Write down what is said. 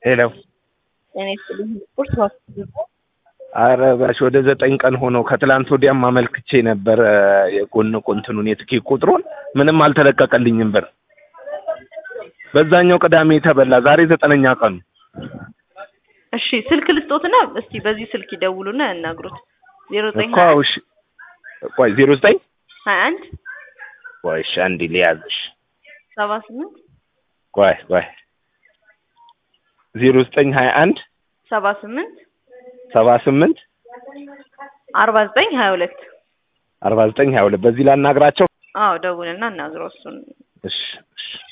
ሄሎ ጤና ይስጥልኝ። ስፖርት ሆስፒታል አረ ባሽ ወደ ዘጠኝ ቀን ሆነው ከትላንት ወዲያም አመልክቼ ነበር የጎን ቁንትኑን የትኬት ቁጥሩን ምንም አልተለቀቀልኝም ብር በዛኛው ቅዳሜ ተበላ ዛሬ ዘጠነኛ ቀኑ እሺ ስልክ ልስጦትና እስቲ በዚህ ስልክ ይደውሉና ያናግሩት። ዜሮ ዘጠኝ እኮ እሺ ቆይ ዜሮ ዘጠኝ ሀያ አንድ ቆይ እሺ አንዴ ሊያዝሽ ሰባ ስምንት ቆይ ቆይ ዜሮ ዘጠኝ ሀያ አንድ ሰባ ስምንት ሰባ ስምንት አርባ ዘጠኝ ሀያ ሁለት አርባ ዘጠኝ ሀያ ሁለት በዚህ ላናግራቸው አዎ ደውልና እናግረው እሱን እሺ እሺ